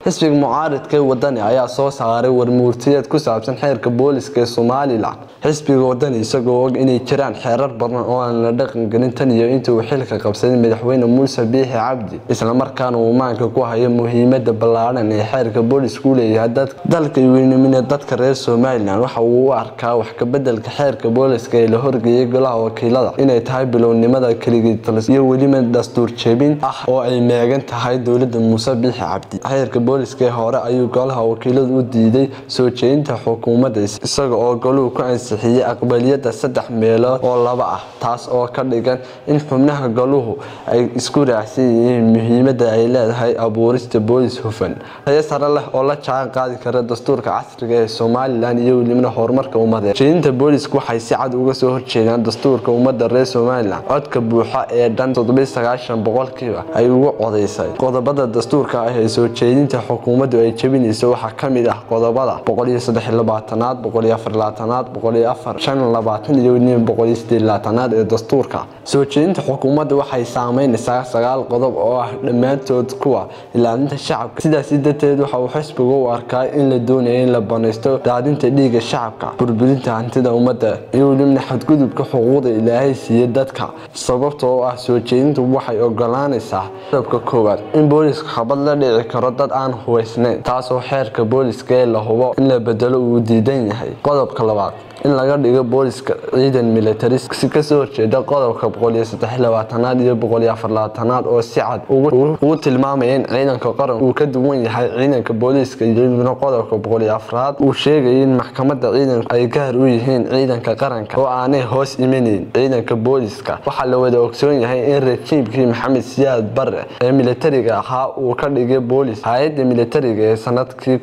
xisbiga mucaaridka ee wadani ayaa soo saaray warmuurtiyeed ku saabsan xeerka booliska ee somalilan xisbiga wadani isagoo og inay jiraan xeerar badan oo aan la dhaqangelin tan iyo intii uu xilka qabsaday madaxweyne muuse biixi cabdi islamarkaana uu maanka ku hayo muhiimada ballaadhan ee xeerka boolisku leeyahay dalka weynimina dadka reer somalilan waxa uu u arkaa wax kabedelka xeerka booliska ee la horgeeyay golaha wakiilada inay tahay bilownimada keligiitalis iyo weliba dastuur jebin ah oo ay meegan tahay dowlada muuse biixi cabdi xeerka booliska ee hore ayuu golaha wakiiladu u diiday soo jeedinta xukuumadda isaga oo goluhu ku ansixiyey aqbaliyada saddex meelood oo laba ah taas oo ka dhigan in xubnaha goluhu ay isku raacsan yihiin muhiimada ay leedahay abuurista boolis hufan tayo sare leh oo la jaan qaadi kara dastuurka casriga ee somalilan iyo welibna horumarka ummadeed jeedinta boolisku waxay si cad uga soo horjeedaan dastuurka ummadda reer somalilan codka buuxa ee dhan boqolkiiba ay ugu codaysay qodobada dastuurka ah ee soo jeedinta xukuumaddu ay jebinayso waxaa ka mid ah qodobada aad iyo ee dastuurka soo jeedinta xukuumadda waxay saameynaysaa sagaal qodob oo ah dhammaantood kuwa ilaalinta shacabka sidaasi darteed waxa uu xisbigu u arkaa in la doonaya in la banaysto daadinta dhiiga shacabka burburinta hantida ummadda iyo welibna xadgudubka xuquuqda ilaahay siiya dadka sababtoo ah soo jeedintu waxay ogolaanaysaa qodobka koowaad in booliska xabad la dhici karo dad aan hubaysnayn taasoo xeerka booliska ee la hubo in la bedelo uu diidan yahay qodobka labaad in laga dhigo booliska ciidan militari si kasoo horjeeda qodobka aad iyo aad oo si cad ugu tilmaamaya in ciidanka qaranku uu ka duwan yahay ciidanka booliiska iyo qodobka afraad uu sheegaya in maxkamada ciidanku ay gaar u yihiin ciidanka qaranka oo aanay hoos imanayn ciidanka booliiska waxaa la wada ogsoon yahay in rajiimkii maxamed siyaad bare ee militariga ahaa uu ka dhigay boolis hay-ada militariga ee sanadkii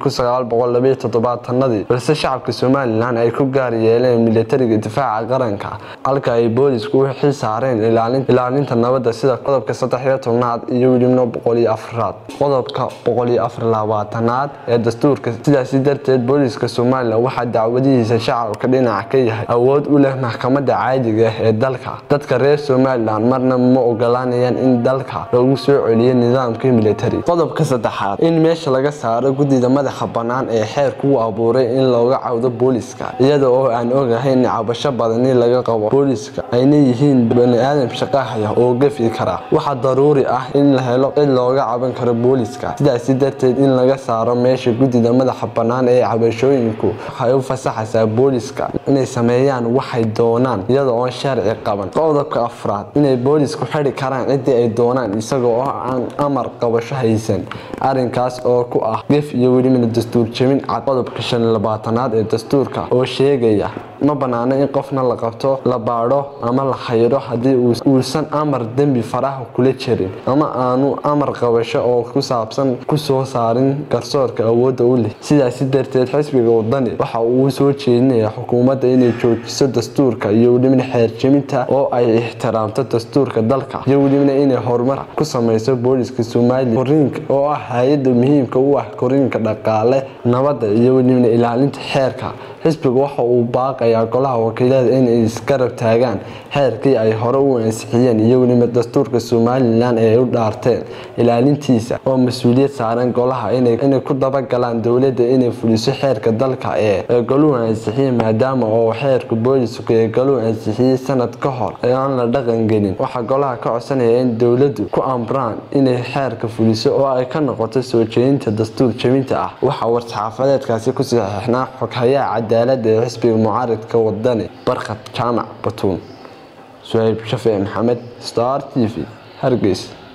ii balse shacabka somalilan ay ku gaariyeen yeeleen militariga difaaca qaranka halka ay boolisku u xil saareen ilaalinta nabadda sida qodobka saddexiyo tobnaad iyo welibna boqoliyo afraad qodobka boqoliyo afarlabaatanaad ee dastuurka sidaasi darteed booliska somalilan waxaa dacwadihiisa shacabka dhinac ka yahay awood u leh maxkamadda caadiga ee dalka dadka reer somalilan marna ma ogolaanayaan in dalka lagu soo celiyo nidaamkii militari qodobka saddexaad in meesha laga saaro guddida madaxa bannaan ee xeerku u abuuray in looga cawdo booliska iyada oo aan ogahay in cabasho badani laga qabo booliska ayna yihiin bani-aadam shaqahaya oo gafi kara waxaa daruuri ah in la helo cid looga caban karo booliska sidaasi darteed in laga saaro meesha guddida madaxa bannaan ee cabashooyinku waxay u fasaxaysaa booliska inay sameeyaan waxay doonaan iyada oon sharci qaban qodobka afraad inay boolisku xidi karaan ciddii ay doonaan isaga oo aan amar qabasho haysan arinkaas oo ku ah gef iyo welibana dastuur jebin cad qodobka shan labaatanaad ee dastuurka oo sheegaya ma banaano in qofna la qabto la baadho ama la xayiro haddii uusan amar dembi faraha kula jirin ama aanu amar qabasho oo ku saabsan kusoo saarin garsoorka awoodda u leh sidaasi darteed xisbiga wadani waxa uu soo jeedinaya xukuumadda inay joojiso dastuurka iyo welibna xeerjeminta oo ay ixtiraamto dastuurka dalka iyo welibna inay horumar ku sameyso booliska somaliya koriinka oo ah hay-adda muhiimka u ah koriinka dhaqaale nabadda iyo welibna ilaalinta xeerka xisbigu waxa uu baaqayaa golaha wakiilada inay isgarab taagaan xeerkii ay hore u ansixiyeen iyo weliba dastuurka somalilan ee ay u dhaarteen ilaalintiisa oo mas-uuliyad saaran golaha inay ku dabagalaan dowladda inay fuliso xeerka dalka ee goluhu ansixiyey maadaama oo xeerka booliska ee goluhu ansixiyey sanad ka hor ee aan la dhaqangelin waxaa golaha ka codsanaya in dowladdu ku amraan inay xeerka fuliso oo ay ka noqoto soo jeedinta dastuur jebinta ah waxaa war-saxaafadeedkaasi ku saxeixnaa xoghayaha cadaalada ee xisbiga mucaaridka wadani barkhad jaamac batuun suhayb shafici maxamed star t v hargeysa